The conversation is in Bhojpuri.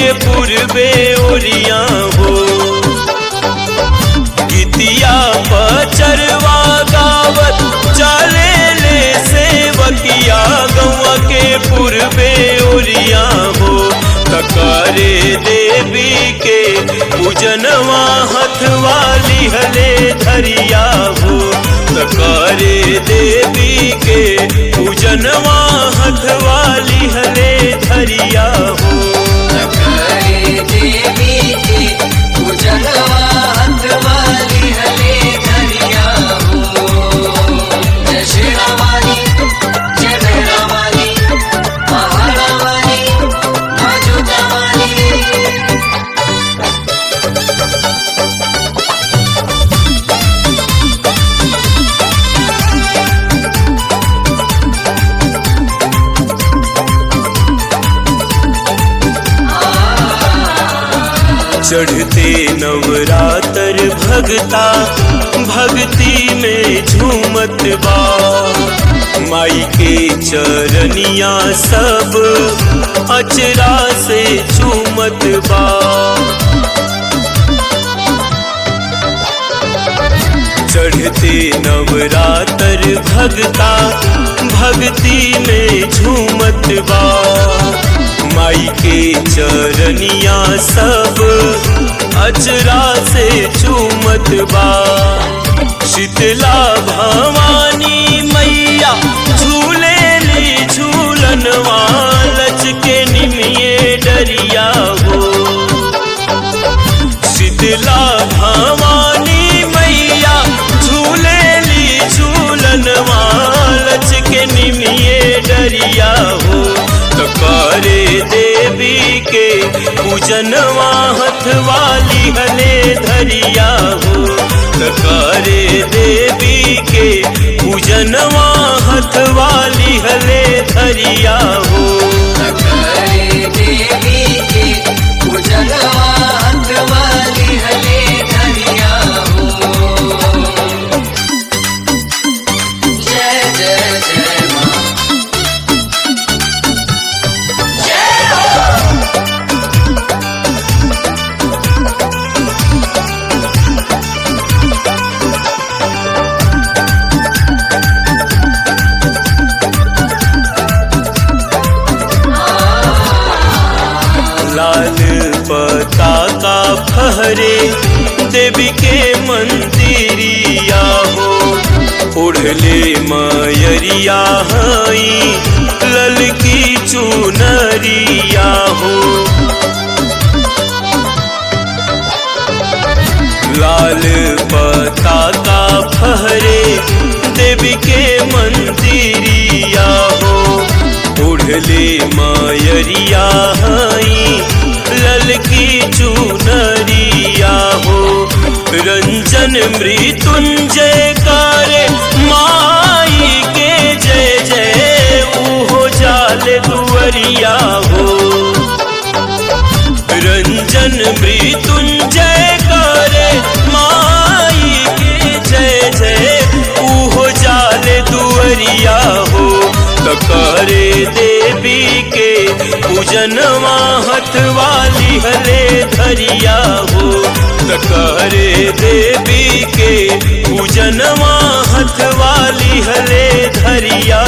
पूर्वे ओरिया हो गीतिया पचरवा गावत चले ले सेवकिया गौआ के पूर्वे ओरिया हो तकारे देवी के पूजनवा हथवाली हले धरिया हो तकारे देवी के पूजनवा हथवाली हले धरिया हो करे देवी के पूजनवा हथवाली हले धरिया हो जय श्री रामानी जय भैरवानी महारावानी मजुदावानी चढ़ते नवरात्र भगता भक्ति में झूमत बा माई के चरनिया सब अचरा से झूमत बा चढ़ते नवरात्र भगता भक्ति में झूमत बा माई के चरनिया सब अचरा से झूमत बा शीतला भवानी मैया झूले ली झूलनवा लचके निमिये डरिया हो शीतला भवानी मैया झूले ली झूलन मालच के निमिये डरिया हो तो करे देवी के पूजनवा हथवाली हले धरिया हो तो करे देवी के पूजनवा हथवाली हले धरिया हो करे देवी के पूजनवा हथवाली हले धरिया हो जय जय जय माँ जय हो लाल पताका फहरे देवी के मंदिरिया हो ओढ़ले मयरिया हई ललकी चुनरिया हो लाल पताका फहरे देवी के मंदिरिया हो ओढ़ले मायरिया हई ललकी चुनरिया हो रंजन मृत्युंजय करे माई के जय जय उहो जाल दुवरिया हो रंजन मृत्युंजय करे माई के जय जय उहो जाल दुअरिया हो तो करे देवी के पूजनवा हथवाली हले धरिया हो तो करे देवी के पूजनवा हथवाली हले धरिया